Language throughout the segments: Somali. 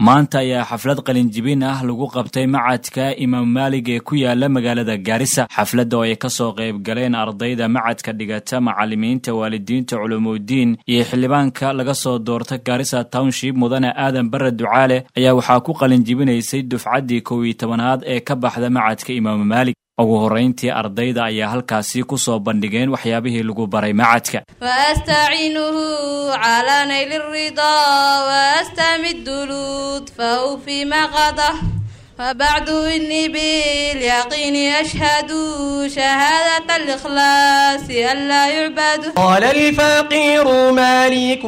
maanta ayaa xaflad qalinjibin ah lagu qabtay macadka imaam maalig ee ku yaala magaalada gaarisa xafladda oo ay kasoo qayb galeen ardayda macadka dhigata macalimiinta waalidiinta culumuudiin iyo xildhibaanka laga soo doorta gaarisa township mudane aadan bare ducaale ayaa waxaa ku qalinjibinaysay dufcaddii kow iyo tobanaad ee ka baxda macadka imaam maalig ugu horrayntii ardayda ayaa halkaasi ku soo bandhigeen waxyaabihii lagu baray macadka waastaciinuhu calaa nayli ridaa waastamid lutfahu fi maqadah wabacdu inii bilyaqiini ashhadu shahaadata alikhlaasi an laa yucbadu قال الفقير مالك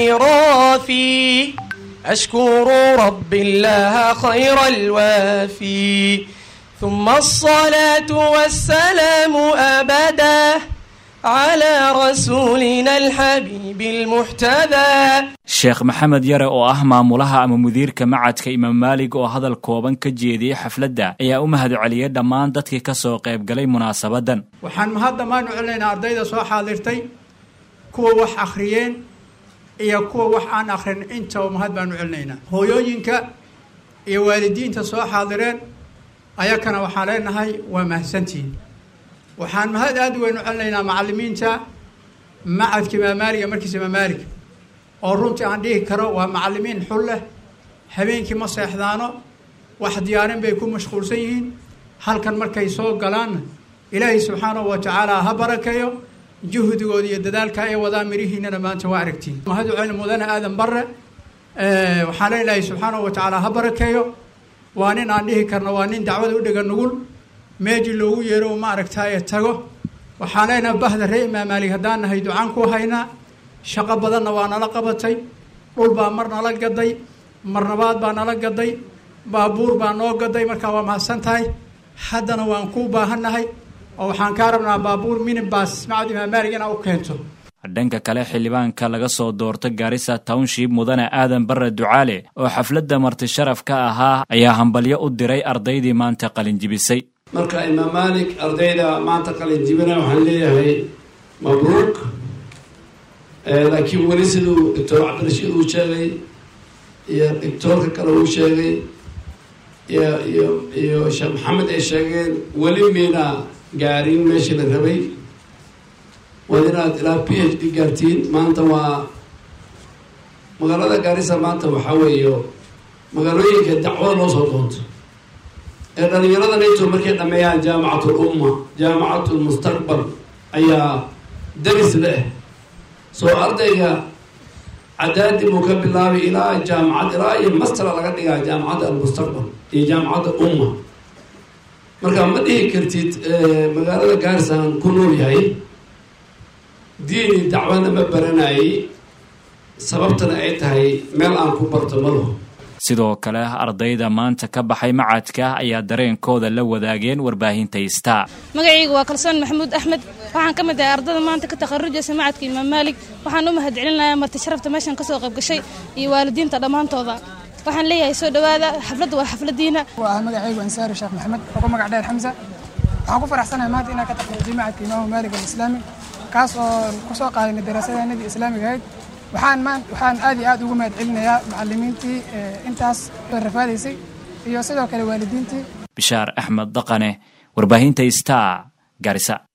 السيرافي أشكر رب الله خير الوافي ثم الصلاة والسلام أبدا على رسولنا الحبيب المحتذى sheekh maxamed yare oo ah maamulaha ama mudiirka macadka imaam maalig oo hadal kooban ka jeediyey xafladda ayaa u mahad celiyey dhammaan dadkii ka soo qayb galay munaasabadan waxaan mahad dhammaan u celinaynaa ardayda soo xaadirtay kuwa wax akhriyeen iyo kuwa wax aan akhrin intaba mahad baan u celinaynaa hooyooyinka iyo waalidiinta soo xaadireen ayakana waxaan leenahay waa mahadsantihiin waxaan mahad aada u weyn u celinaynaa macalimiinta macadka imaamaaliga markiisa imaamaaliga oo runtii aan dhihi karo waa macalimiin xul leh habeenkii ma seexdaano wax diyaarin bay ku mashquulsan yihiin halkan markay soo galaanna ilaahay subxaanahu wa tacaala ha barakeeyo juhdigooda iyo dadaalka ay wadaan mirihiinana maanta waa aragtiin mahad u celin mudane aadan bare waxaan leenahay subxaanahu wa tacaala ha barakeeyo waa nin aan dhihi karno waa nin dacwada u dhega nugul meejii loogu yeero ma aragtaaye tago waxaan leenahay bahda ree imaamaalig haddaan nahay ducaan ku haynaa shaqo badanna waa nala qabatay dhul baa mar nala gaday marnabaad baa nala gaday baabuur baa noo gaday markaa waa mahadsan tahay haddana waan kuu baahannahay oo waxaan kaa rabnaa baabuur minibas macad imaamaalig inaa u keento dhanka kale xildhibaanka laga soo doorta gaarisa township mudane aadan bare ducaale oo xafladda marti sharaf ka ahaa ayaa hambalyo u diray ardaydii maanta qalinjibisay marka imaam maalik ardayda maanta qalinjibina waxaan leeyahay mabruuk laakiin weli siduu doctor cabdirashiid uu sheegay iyo doctoorka kale uu sheegay iyo iyo iyo sheekh maxamed ay sheegeen weli mayna gaarin meeshii la rabay waad inaad ilaa p h d gaartiin maanta waa magaalada gaarisa maanta waxaa weeyo magaalooyinka dacwada loo soo doonto ee dhalinyarada nato markay dhameeyaan jaamacatul umma jaamacatul mustaqbal ayaa daris leh soo ardayga cadaadi buu ka bilaabay ilaa jaamacad ilaa iyo mastera laga dhigaa jaamacadda almustaqbal iyo jaamacadda umma marka ma dhihi kartid magaalada gaarisan ku nool yahay diini dacwana ma baranayay sababtana ay tahay meel aan ku barto malo sidoo kale ardayda maanta ka baxay macadka ayaa dareenkooda la wadaageen warbaahinta star magacayga waa kalsoon maxamuud axmed waxaan ka mid ahay ardada maanta ka takharujaysa macadka imaam maalig waxaan u mahad celinayaa marti sharafta meeshan kasoo qayb gashay iyo waalidiinta dhammaantooda waxaan leeyahay soo dhawaada xafladda waa xafladiina waa magacaygu ansaari sheekh maxamed oo ku magac dheer xamsa waxaan ku faraxsanahay maanta inaan ka takharujay macadka imaamu maalig alislaami kaas oo kusoo qaadanay daraasadeenadii islaamiga ahayd waxaan maan waxaan aad iyo aad ugu mahad celinayaa macalimiintii intaas rafaadaysay iyo sidoo kale waalidiintii bishaar axmed daqane warbaahinta star garisa